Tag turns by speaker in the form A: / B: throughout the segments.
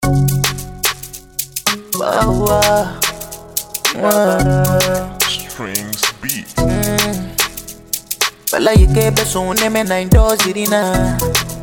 A: Wow, wow. Wow.
B: Strings beat.
A: Fella yeke beso neme na indo sirina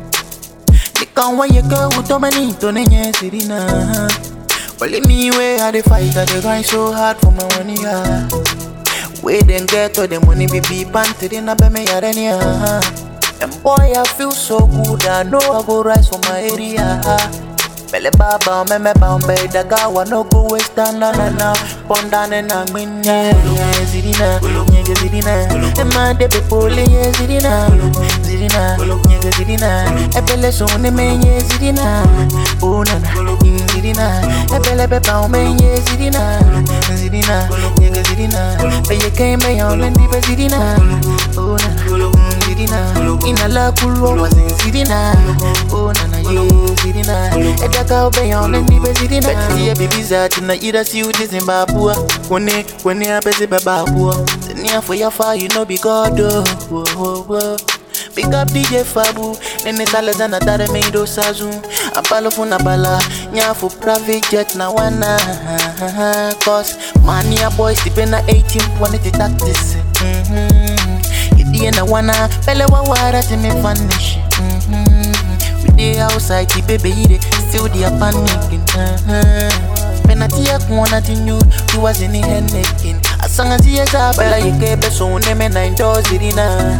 A: Nikanwa yeke utomani to nenye sirina Only me way I dey fight, I dey grind so hard for my money ah. Way then get all the money be be panted in a be me yareni ah. And boy I feel so good, I know I go rise for my area Bele baba me me bambe daga wa no go waste time na na na Ponda ne na minya zirina nyege zirina E ma de be pole ye zirina zirina nyege zirina E bele so ne me ye zirina Oh na na zirina E bele be ba me ye zirina zirina nyege zirina Be ye ke me ya lendi be zirina Oh na na zirina Ina la kulwa wa zirina Oh na na ye zirina E daga obe ya lendi be zirina Beti ye bibi zati na ira si uti zimbabwe Kone kone apesi bababwa Zenia for your fire you know be God oh, oh, oh, oh. Big up DJ Fabu Nene tale zana tare me do sazu Apalo funa bala Nyafu private jet na wana Cause mania boys tipe na 18 Wane ti tactics mm-hmm. Idie na wana Pele wa wara ti me vanish mm-hmm. We dey outside ti baby ide Still they are panicking uh-huh. Penalty ya kuona ti nude Tu was in the head necking Asanga ziye za Bela yeke beso uneme na indo zirina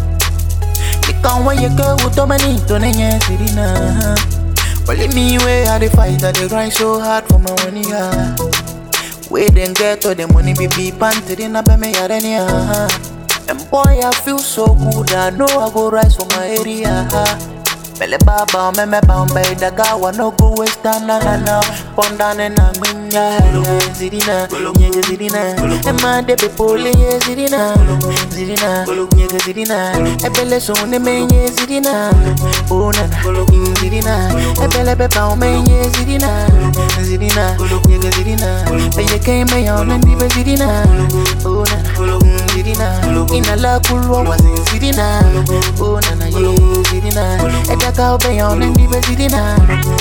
A: Nikanwa yeke utomani to nenye sirina Only me way I dey fight, I dey grind so hard for my money ah. Way then get all the money be be panted in a be me yareni ah. And boy I feel so good, I know I go rise for my area Bele baba me me bamba daga wa no go waste time na na na Ponda ne na minya zirina nyege zirina E ma de be pole ye zirina zirina nyege zirina E bele so ne me ye zirina Oh na na zirina E bele be ba me ye zirina zirina nyege zirina Be ye ke me ya ne ndi be zirina Oh na na zirina Ina la kulwa wa zirina Oh na na ye zirina E daga obe ya ne ndi be zirina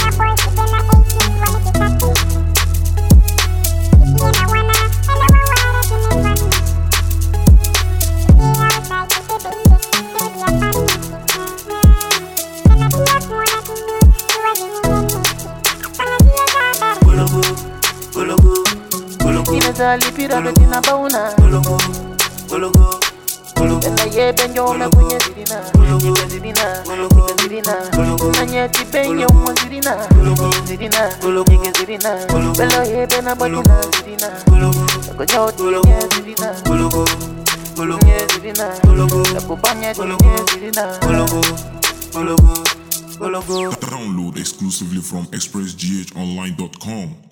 C: Gologo, gologo, gologo,
A: Ina zalipira betina bauna
C: gologo, gologo, gologo,
A: Ela ye benyo me kunye zirina Nyege zirina Nyege zirina Nanye ti benyo mo zirina Zirina Nyege zirina Bela ye bena batina zirina
C: gologo,
A: Konya ti nye zirina
C: gologo, gologo,
A: Nye zirina
C: gologo,
A: Kupanya ti nye zirina
C: gologo, gologo, gologo.
B: Download exclusively from expressghonline.com.